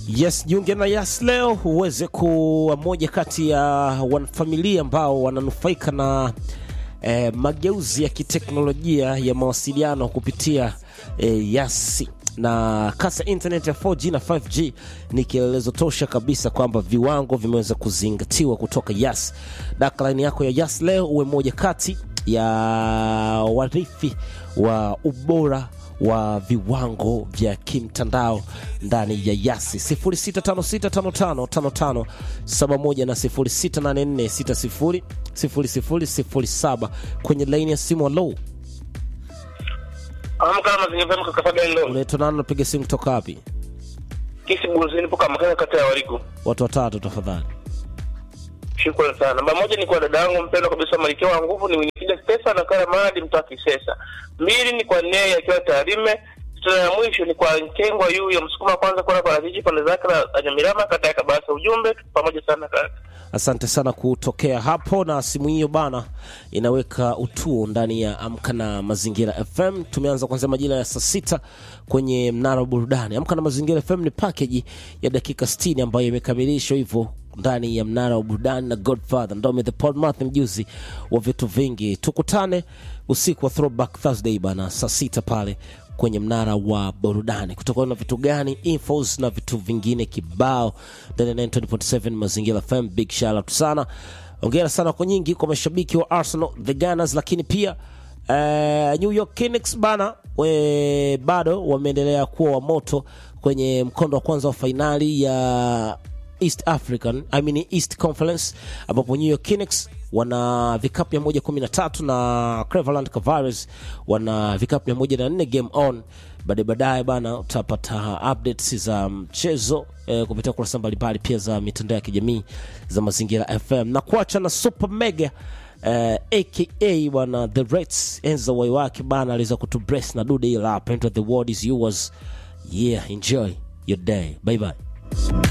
Yes, jiunge na Yas leo uweze kuwa moja kati ya wanafamilia ambao wananufaika na eh, mageuzi ya kiteknolojia ya mawasiliano kupitia eh, Yas na kasi ya internet ya 4G na 5G ni kielelezo tosha kabisa kwamba viwango vimeweza kuzingatiwa kutoka Yas. Dakline yako ya Yas leo uwe moja kati ya warithi wa ubora wa viwango vya kimtandao ndani ya Yasi 0656555571 na 0684600007 kwenye laini ya simu. Alo, Amka mazingira pema kaka Fabian Ndo. unaitwa nani? Unapiga simu kutoka wapi? Kisi Buzini poka makaka kata ya Wariku. Watu watatu tafadhali. Shukrani sana. Namba moja ni kwa dada yangu mpendwa kabisa Malkia wa nguvu ni Winifrida Stefan na Kara Madi mtoa Kisesa. Mbili ni kwa Nei akiwa Tarime. Tuna ya mwisho ni kwa Nkengwa yu ya msukuma kwanza kwa kwa Rafiji pande zake la Anyamirama kata ya Kabasa. Ujumbe tuko pamoja sana kaka. Asante sana kutokea hapo, na simu hiyo bana inaweka utuo ndani ya Amka na Mazingira FM. Tumeanza kuanzia majira ya saa sita kwenye mnara wa burudani. Amka na Mazingira FM ni package ya dakika 60 ambayo imekamilishwa hivyo ndani ya mnara wa burudani na Godfather Ndome the Podmath, mjuzi wa vitu vingi. Tukutane usiku wa Throwback Thursday bana, saa sita pale kwenye mnara wa burudani kutakuwa na vitu gani infos na vitu vingine kibao ndani ya 9.7 mazingira fm big shout out sana ongera sana kwa nyingi kwa mashabiki wa arsenal the gunners lakini pia uh, new york Knicks bana we, bado wameendelea kuwa wa moto kwenye mkondo wa kwanza wa fainali ya East African, I mean East Conference ambapo New York Knicks wana vikapu 113 na Cleveland Cavaliers wana vikapu 104 game on. Baadaye baadaye bana utapata updates za mchezo eh, kupitia kurasa mbalimbali pia za mitandao ya kijamii za Mazingira FM na kuacha na Super Mega eh, aka bwana The Reds enza wai wake bana aliweza kutubrace na dude ila Enter the world is yours. Yeah, enjoy your day. Bye bye.